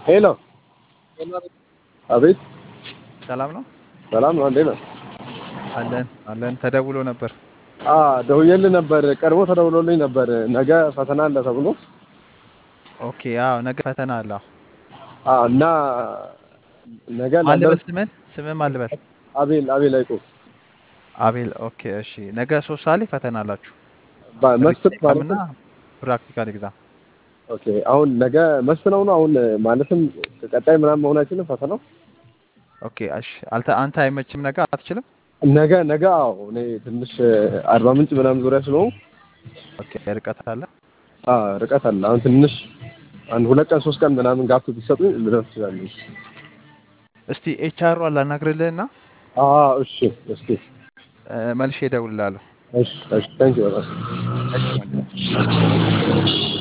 ሄሎ አቤት ሰላም ነው ሰላም ነው እንዴት ነው አለን አለን። ተደውሎ ነበር። አ ደውዬልህ ነበር ቀድሞ ተደውሎልኝ ነበር ነገ ፈተና አለ ተብሎ ኦኬ አዎ፣ ነገ ፈተና አለ። አዎ። አ እና ነገ ማን ልበል? ላንደርስ ስምን ስምን ማን ልበል? አቤል አቤል አይቆ አቤል። ኦኬ እሺ። ነገ ሶስት ሰዓት ላይ ፈተና አላችሁ። መስፍን ሪቴን ኤግዛም ማለት እና ፕራክቲካል ኤግዛም። ኦኬ አሁን ነገ መስፍነው ነው አሁን ማለትም ቀጣይ ምናምን መሆን አይችልም ፈተናው ኦኬ እሺ። አልተ አንተ አይመችም ነገ አትችልም? ነገ ነገ አዎ እኔ ትንሽ አርባ ምንጭ ምናምን ዙሪያ ስለሆንኩ ኦኬ ርቀት አለ። አ ርቀት አለ አሁን ትንሽ አንድ ሁለት ቀን ሶስት ቀን ምናምን ጋፕ ቢሰጡኝ ልደርስ እችላለሁ እስቲ ኤችአር ላናግርልህና አ እሺ እስኪ እ፣ መልሼ እደውልልሃለሁ። እሺ እሺ ታንኪዩ በጣም እሺ ወንድሜ።